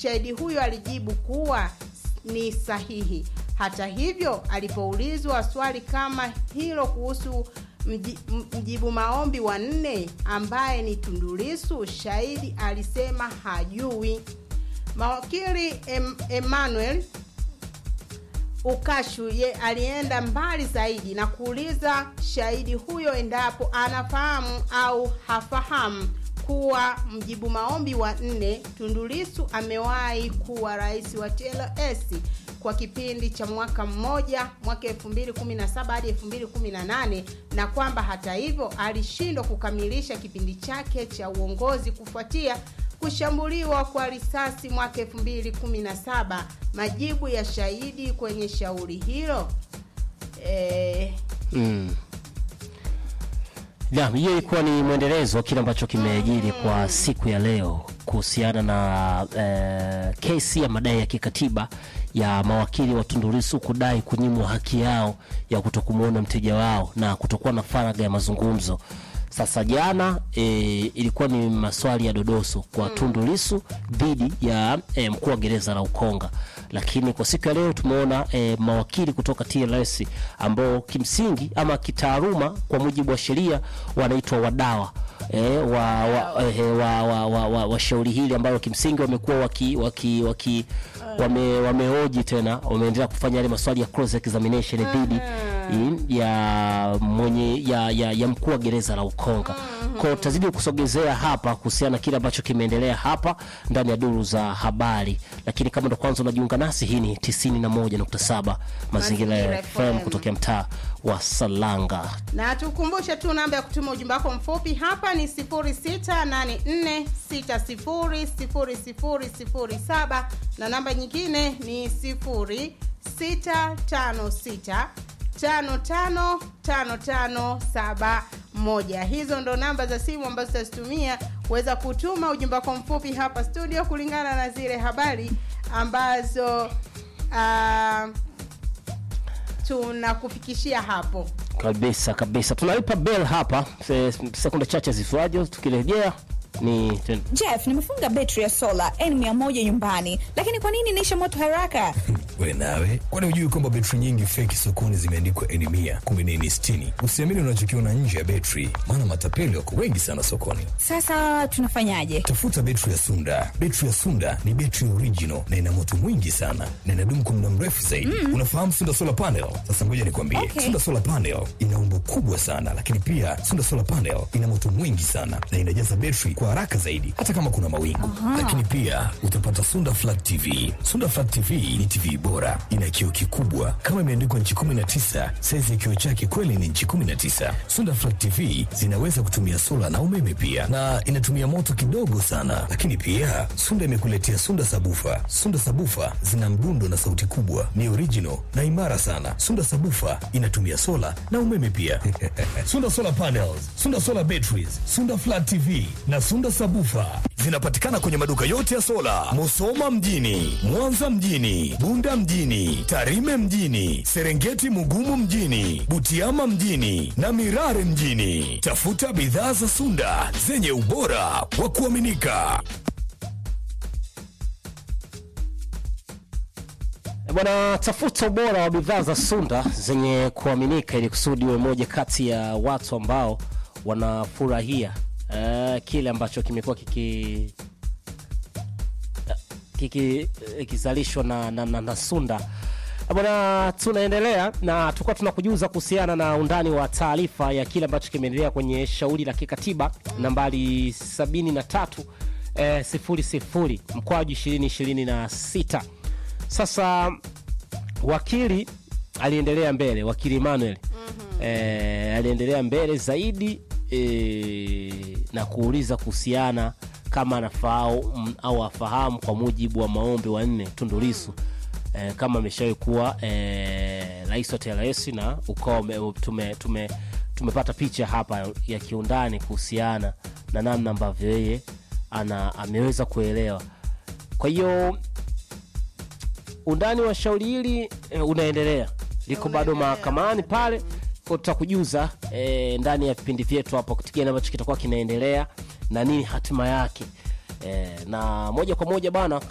shahidi huyo alijibu kuwa ni sahihi. Hata hivyo, alipoulizwa swali kama hilo kuhusu mji, mjibu maombi wa nne ambaye ni Tundu Lissu, shahidi alisema hajui. Mawakili em, Emmanuel Ukashu ye alienda mbali zaidi na kuuliza shahidi huyo endapo anafahamu au hafahamu kuwa mjibu maombi wa nne Tundu Lissu amewahi kuwa rais wa TLS kwa kipindi cha mwaka mmoja mwaka 2017 hadi 2018 na kwamba hata hivyo alishindwa kukamilisha kipindi chake cha uongozi kufuatia kushambuliwa kwa risasi mwaka 2017. Majibu ya shahidi kwenye shauri hilo eh, Mm. Naam, hiyo ilikuwa ni mwendelezo wa kile ambacho kimejiri kwa siku ya leo kuhusiana na eh, kesi ya madai ya kikatiba ya mawakili wa Tundu Lissu kudai kunyimwa haki yao ya kutokumwona mteja wao na kutokuwa na faragha ya mazungumzo. Sasa jana e, ilikuwa ni maswali ya dodoso kwa Tundu Lissu dhidi ya e, mkuu wa gereza la Ukonga, lakini kwa siku ya leo tumeona e, mawakili kutoka TLS ambao kimsingi ama kitaaluma kwa mujibu wa sheria wanaitwa wadawa e, wa, wa, e, wa, wa, wa, wa, wa shauri hili ambalo kimsingi wamekuwa waki, waki, waki wame, wamehoji tena wameendelea kufanya yale maswali ya cross examination dhidi i- ya mwenye ya, ya, ya mkuu wa gereza la Ukonga. Kwa hiyo tutazidi kusogezea hapa kuhusiana na kile ambacho kimeendelea hapa ndani ya duru za habari, lakini kama ndo kwanza unajiunga nasi, hii ni 91.7 Mazingira ya Mazingira FM FM. kutokea mtaa wa Salanga. na tukumbushe tu namba ya kutuma ujumbe wako mfupi hapa ni 0684600007 na namba nyingine ni 0656555571. Hizo ndo namba za simu ambazo tutazitumia kuweza kutuma ujumbe wako mfupi hapa studio kulingana na zile habari ambazo ah, tunakufikishia hapo. Kabisa kabisa, tunalipa bell hapa se- sekunde chache zifuajo, tukirejea ni ten- Jeff, nimefunga betri ya sola N100 nyumbani, lakini kwa nini inaisha moto haraka? we nawe kwani hujui kwamba betri nyingi feki sokoni zimeandikwa eni mia kumbe ni eni sitini usiamini unachokiona nje ya betri maana matapeli wako wengi sana sokoni Sasa tunafanyaje? tafuta betri ya sunda betri ya sunda ni betri original na ina moto mwingi sana na inadumu kwa muda mrefu zaidi unafahamu sunda solar panel sasa ngoja nikwambie Okay. sunda solar panel ina umbo kubwa sana lakini pia sunda solar panel ina moto mwingi sana na inajaza betri kwa haraka zaidi hata kama kuna mawingu lakini pia utapata sunda flat tv sunda flat tv ni tv bora ina kioo kikubwa kama imeandikwa nchi 19 saizi ya kioo chake kweli ni nchi 19 sunda flat tv zinaweza kutumia sola na umeme pia na inatumia moto kidogo sana lakini pia sunda imekuletea sunda sabufa sunda sabufa zina mdundo na sauti kubwa ni original na imara sana sunda sabufa inatumia sola na umeme pia sunda solar panels sunda solar batteries sunda flat tv na sunda sabufa zinapatikana kwenye maduka yote ya sola musoma mjini mwanza mjini bunda mjini tarime mjini serengeti mugumu mjini butiama mjini na mirare mjini tafuta bidhaa za sunda zenye ubora wa kuaminika E Bwana, tafuta ubora wa bidhaa za Sunda zenye kuaminika ili kusudi uwe moja kati ya watu ambao wanafurahia eh, kile ambacho kimekuwa kiki kiki- kikizalishwa na, na, na, na Sunda. E Bwana, tunaendelea na tulikuwa tunakujuza kuhusiana na undani wa taarifa ya kile ambacho kimeendelea kwenye shauri la kikatiba nambari 73 eh, 00 mkwaju 2026 sasa wakili aliendelea mbele, wakili Emmanuel eh, aliendelea mbele zaidi eh, na kuuliza kuhusiana kama anafahamu au afahamu kwa mujibu wa maombi wanne Tundu Lissu eh, kama ameshawahi kuwa eh, rais wa TLS na ukawa ume- tume, tume, tumepata picha hapa ya kiundani kuhusiana na namna ambavyo yeye ana ameweza kuelewa. Kwa hiyo undani wa shauri hili e, unaendelea liko bado mahakamani pale kwa tutakujuza e, ndani ya vipindi vyetu hapo kitu gani ambacho kitakuwa kinaendelea na nini hatima yake e, na moja kwa moja bana